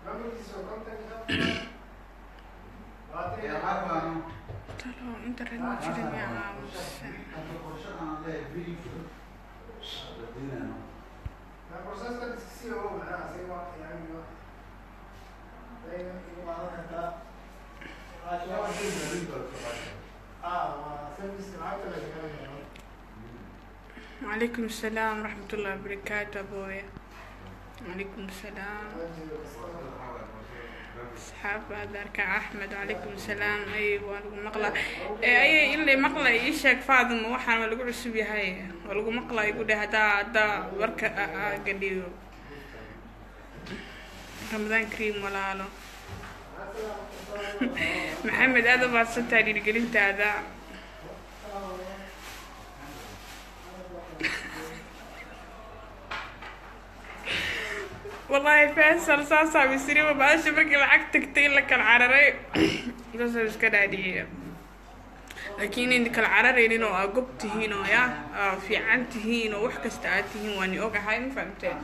talo internet ma jirin yaa caawisa وعليكم السلام ورحمة الله وبركاته أبويا وعليكم السلام أصحاب هذاك أحمد وعليكم السلام أيوة لقوا مقلة أي اللي مقلة يشك فاضم وحنا ما لقوا عسبي هاي ولقوا مقلة يقول هذا هذا ورك قديو رمضان كريم ولا له محمد هذا بعد ستة قلت هذا والله فيصل صاصع بيصير ما بقاش باقي لعقتك تقيل لك العرري بس مش كده عادية لكن إنك العرري لينو أقبت هينو يا في عنت هينو وحكست آتي واني أوقع هاي ما فهمتين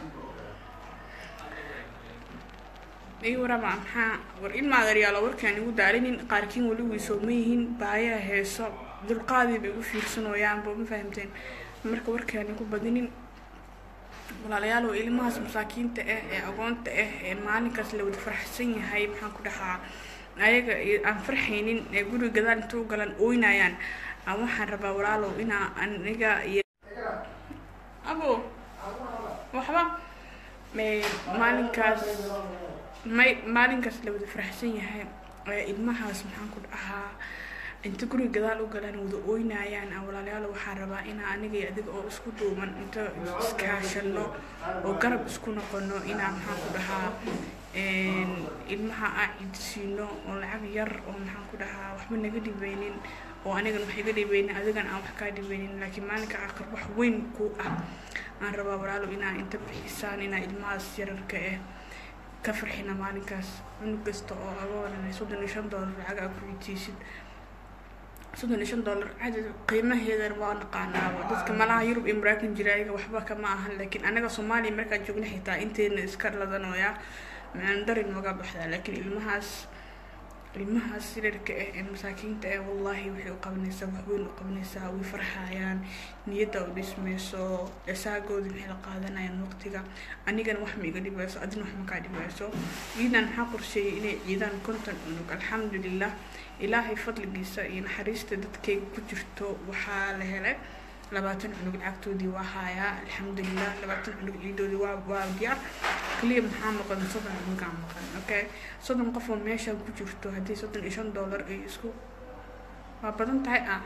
أيوة ربع محا ورئيل ما غير يلا ورك يعني ود علينا قاركين ولو يسوميهن بايا هيسو ذو القاضي بيقول في سنو يان بو ما فهمتين مركا ورك يعني كو بدنين walaalayaal oo ilmahaas masaakiinta ah ee agoonta ah ee maalinkaas la wada faraxsan yahay maxaan ku dhahaa ayaga aan farxaynin ee guriga gadaal inta u galan ooynayaan aan waxaan rabaa walaalow inaa aniga iyo abo waxba maalinkaas may maalinkaas la wada faraxsan yahay ee ilmahaas maxaan ku dhahaa inta guriga gadaal u galaan wada ooynayaan aan walaalayaal waxaan rabaa inaa aniga iyo adiga oo isku duuban inta iskaashano oo garab isku noqono inaa maxaan ku dhahaa ilmaha aan ciidsiino oo lacag yar oo maxaan ku dhahaa waxba naga dhibeynin oo anigan wax iga dhibeynin adigan aan wax kaa dhibeynin laakiin maalinka aakhir wax weyn ku ah aan rabaa walaalo inaa inta bixisaan inaa ilmahaas yararka ah ka farxina maalinkaas cunug kasta oo agoonan soddon iyo shan doolar lacag aa ku ciidsiisid soddon iyo shan dollar cadad qiimaheedana waa naqaanaaba dadka malaha yurub iyo maraakan jira ayaga waxba kama ahan laakiin anaga soomaaliya markaan joogna xitaa inteena iska ladanooya macaan darin maga baxdaa laakiin ilmahaas ilmahaas sirarka ah ee masaakiinta ah wallahi waxay u qabanaysaa wax weyn u qabanaysaa way farxayaan niyadda u dhismayso esaagooda maxay la qaadanayaan waqtiga anigana wax ma iga dhibayso adina wax ma kaa dhibayso ciidan maxaa qorsheeyay inay ciidaan konton cunug alxamdulilah ilaahay fadligiisa iyo naxariista dadkayga ku jirto waxaa la helay labaatan cunug lacagtoodii waa haayaa alxamdulilah labaatan cunug ciidoodii waa waa diyaar kaliya maxaa maqan soddon cunugaa maqan okay soddon qof oo meesha ku jirto haddii soddon iyo shan dollar ay isku waa badan tahay ah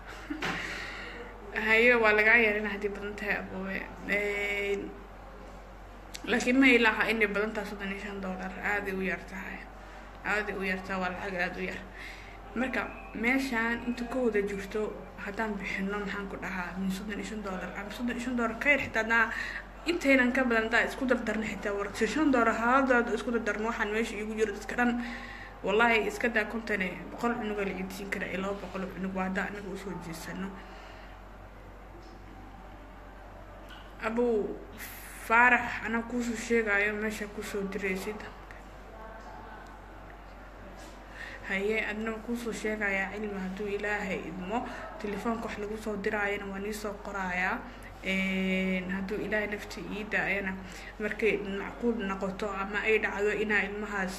haye waa lagaa yeelina haddii badan tahay aboowe laakiin ma ilaha inay badan tahay soddon iyo shan dollar aaday u yar tahay aaday u yartaa waa lacag aada u yar marka meeshaan inta ka wada jirto haddaan bixino maxaan ku dhahaa min soddon iyo shan dollar ama soddon iyo shan dollar ka yar xitaa hadaa intaynan ka badan hadaa isku dardarna xitaa war si shan dollar haaladaada isku dardarno waxaan meesha iigu jiro dadka dhan wallahi iska daa kontane boqol cunuga la ciidsiin karaa iyo laba boqol cunug waa haddaa anaga usoo jeesano abow faarax anaa kuusoo sheegayo meesha kusoo diraysid haye adna kuusoo sheegayaa cilmi hadduu ilaahay idmo telefoonka wax lagu soo diraayana waa niisoo qorayaa hadduu ilaahay nafti ii daayana markay macquul noqoto ama ay dhacdo inaa ilmahaas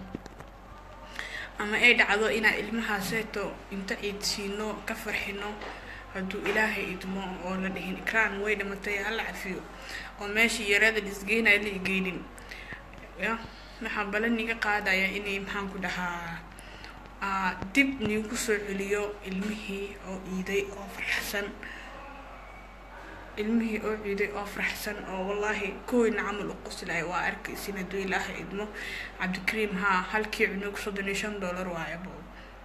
ama ay dhacdo inaa ilmahaaseeto inta ciidsiino ka farxino hadduu ilaahay idmo oo la dhihin ikraan way dhimatay hala cafiyo oo meeshii yareeda lisgeynaya la igeynin ya waxaan balan iga qaadaya inay maxaan ku dhahaa dib niigu soo celiyo ilmihii oo ciiday oo farxsan ilmihii oo ciiday oo faraxsan oo wallaahi koweyna camal u qoslaya waa arkaysin hadduu ilaahay idmo cabdikariim haa halkii cunug soddon iyo shan dollar waayo bo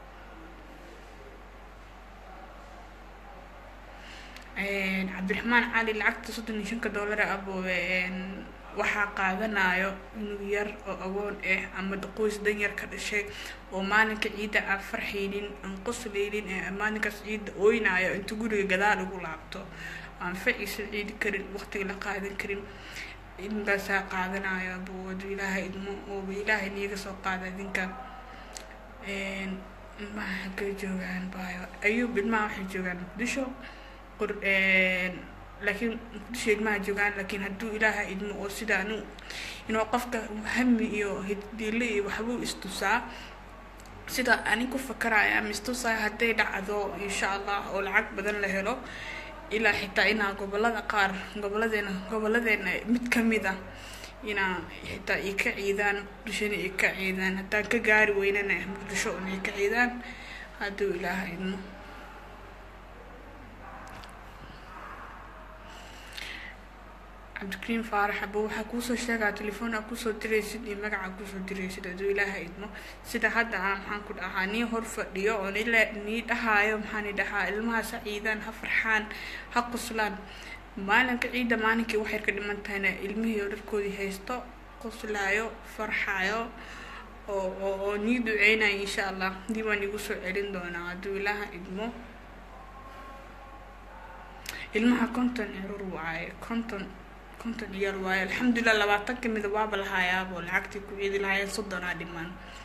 cabdiraxmaan cali lacagta soddon iyo shanka dollar aboobe waxaa qaadanayo inuu yar oo agoon ah ama qoys danyar ka dhashay oo maalinka ciidda aan farxaynin aan qosleynin ee maalinkaas ciidda ooynayo inta guriga gadaal ugu laabto aan faciisa ciidi karin waqtiga la qaadan karin ilmigaasaa qaadanayo abuu hadduu ilaahay idmo ooba ilaahay niiga soo qaada idinka ilmaha xaggay joogaan baayo ayuub ilmaha waxay joogaan muqdisho qur laakiin muqdisho ilmaha joogaan laakiin hadduu ilaaha idmo oo sida anu inuu qofka hami iyo hiddiile iyo waxbuu istusaa sida ani ku fakaraya ama istusaa hadday dhacdo insha allah oo lacag badan la helo ilaa xitaa inaa gobolada qaar goboladeena goboladeena mid kamid ah inaa xitaa ay ka ciidaan muqdishona ay ka ciidaan haddaan ka gaari weynana muqdisho un ay ka ciidaan hadduu ilaaha idmo cabdikariim faarax aba waxaa kuusoo sheegaa telefoon aa kusoo diraysid iyo magaca kusoo diraysid hadduu ilaaha idmo sida hadda aan maxaan ku dhahaa nii hor fadhiyo oo nila nii dhahaayo maxaani dhahaa ilmahaas ha ciidaan ha farxaan ha qoslaan maalinka ciidda maalinkii waxay ka dhiman tahayna ilmihii oo dharkoodii haysto qoslaayo farxaayo oo oo oo nii duceynayo insha allah dib waan igu soo celin doonaa hadduu ilaaha idmo ilmaha konton cirur waaye konton konton ciyaal waaye alxamdulilah labaatan kamida waaba lahaayaabo lacagtii ku ciidi lahaayeen soddonaa dhiman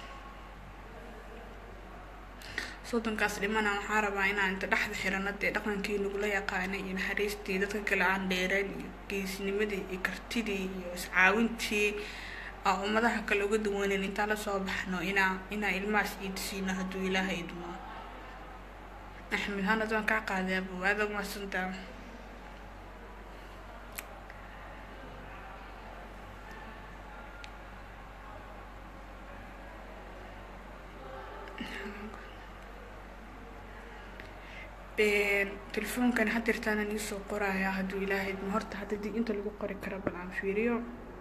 soddonkaas dhimana waxaa rabaa inaan inta dhexda xirano dee dhaqankii nagula yaqaanay iyo naxariistii dadka kale aan dheereen iyo geesnimadii iyo kartidii iyo iscaawintii aa ummadaha kale uga duwaneyn intaan lasoo baxno inaa inaa ilmahaas iidsiino hadduu ilaaha idmo axmed hanad waan kaa qaaday abo aada umahadsantaa telefoonkan hadeertaana niisoo qoraya hadduu ilaahay idmo horta hadda dib inta lagu qori karo bal aan fiiriyo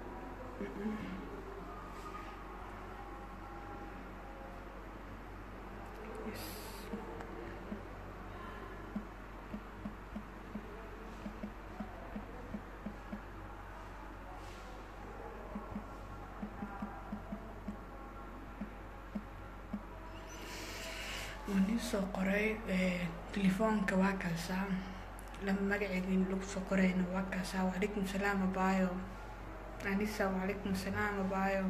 waan iisoo qoray telefoonka waa kaasaa lama magaceedin lagu soo qorayna waa kaasaa wacalaykum salaam abaayo anisa wacalaykum salaam abaayo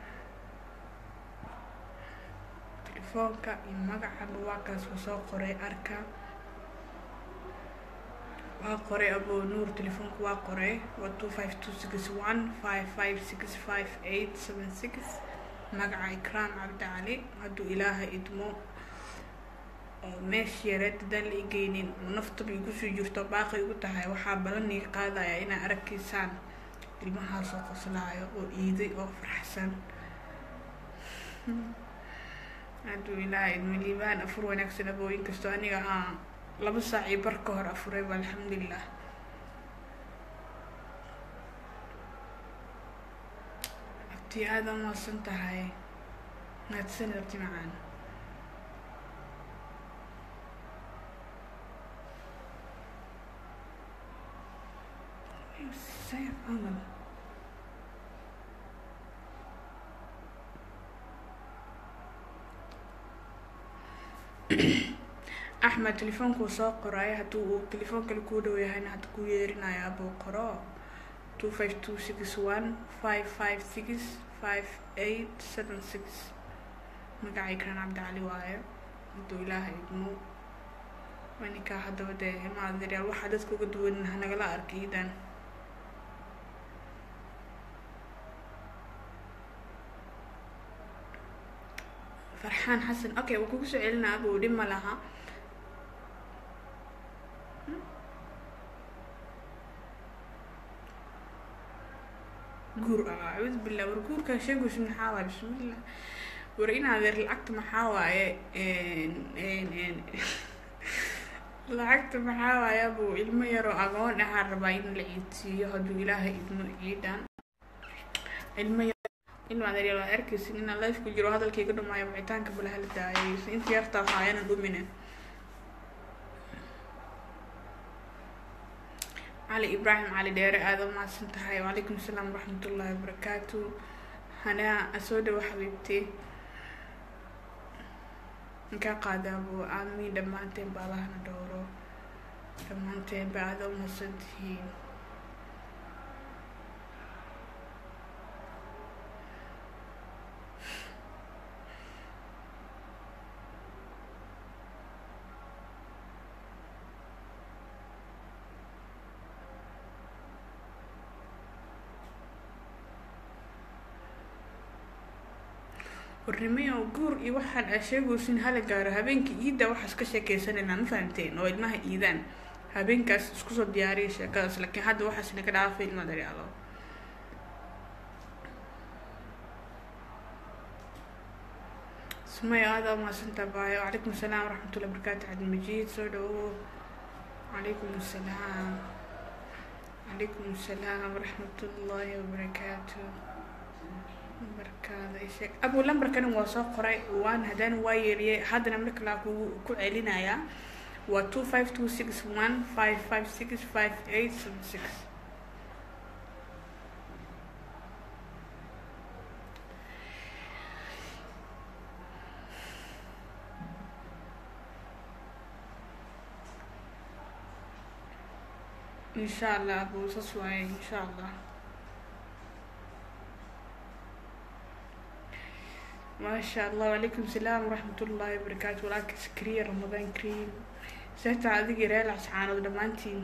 telefoonka iyo magacaba waa kaas waa soo qoray arka waa qoray abo nuur telefoonka waa qoray waa two five two six one five five six five eight seven six magaca ikraam cabdi cali hadduu ilaaha idmo oo meesha yareed haddaan la igeynin oo naftaba igu sii jirto baaqi igu tahay waxaa balan iga qaadaya inaa aragkiisaan ilmahaasoo qoslaayo oo iiday oo faraxsan hadduu ilaaha idmo liibaan afur wanaagsan abooyin kastoo aniga aan laba saac iyo bar ka hor afurayba alxamdulilah abtii aada umaasan tahay mahadsanid abti macaan Say camal axmed telefoonkuu soo qoray hadduu uu telefoon kale kuu dhow yahayna hadda kuu yeerinaya abuu qoro two five two six one five five six five eight seven six magacay karan cabdicali waaye hadduu ilaaha idmo waninkaa haddaba dee maadiryaal waxaa dadka uga duwanin hanagala arka iidan farxaan xasan okay waa kugu soo celinaa abuu dhib ma laha guur ah acuudu billah war guurkaa sheegus maxaa waaye bismillah war in adeer lacagta maxaa waaye lacagta maxaa waaye abuu ilmo yaroo agoon ahaa rabaa in la ciidsiiyo hadduu ilaahay idmo ciidan ilmo yar ilma adeer waa arkaysin inaan life ku jiro hadalkayga dhumaayo wicitaanka balaha la daayay inta yartaa haayana dhumine cali ibraahim cali dheere aada umahadsan tahay wacalaykum asalaam waraxmatullaahi wabarakaatu hanaa soo dhawo xabiibti inkaa qaadaabo aamiin dhammaanteen ba allahna dhowro dhammaanteen ba aada umahadsan tihiin warnimayo guur iyo waxaan aa sheegaysin hala gaaro habeenkii iidda waxaas ka sheekeysanayna ma fahamteen oo ilmaha iidaan habeenkaas isku soo diyaariya sheekadaas laakiin hadda waxaas naga dhaafay ilma daryaalo sumaya aada umaadsanta baayo calaykum asalaam waraxmatullahi barakaatu cabdilmajiid soo dhawo calaykum asalaam calaykum asalaam waraxmatullaahi wabarakaatu lambarkaada isheeg abu lambarkani waa soo qoray waan haddana waa yeeliyay haddana mar kale ku ku celinayaa waa two five two six one five five six five eight seven six إن شاء الله أبو صصوى إن شاء الله ما شاء الله وعليكم السلام ورحمة الله وبركاته ولكن سكرية رمضان كريم سهتا عادي ريال عسعان ودمانتين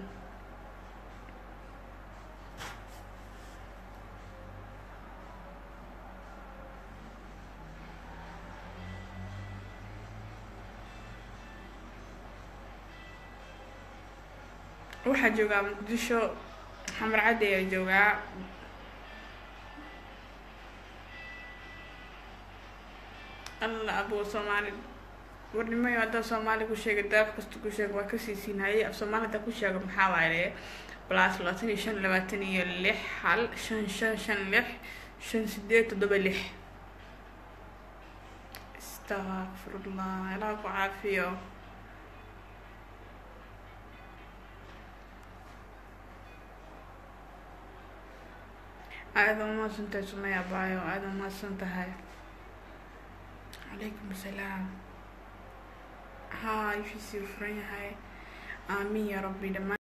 waxaa joogaa muqdisho xamar caddi ayaa joogaa alla abo soomaali warnimayo haddaa soomaali ku sheega daaf kasta ku sheega waa kasii siinhaye af soomaali haddaa ku sheega maxaa waaye plus labaatan iyo shan labaatan iyo lix hal shan shan shan lix shan sideed toddoba lix astaqfirullah ilaha ku caafiyo aada umahadsan tahay sumaya baayo aada umahadsan tahay calaykum asalaam haa ifisii furan yahay aamiin ya rabbi dhammaan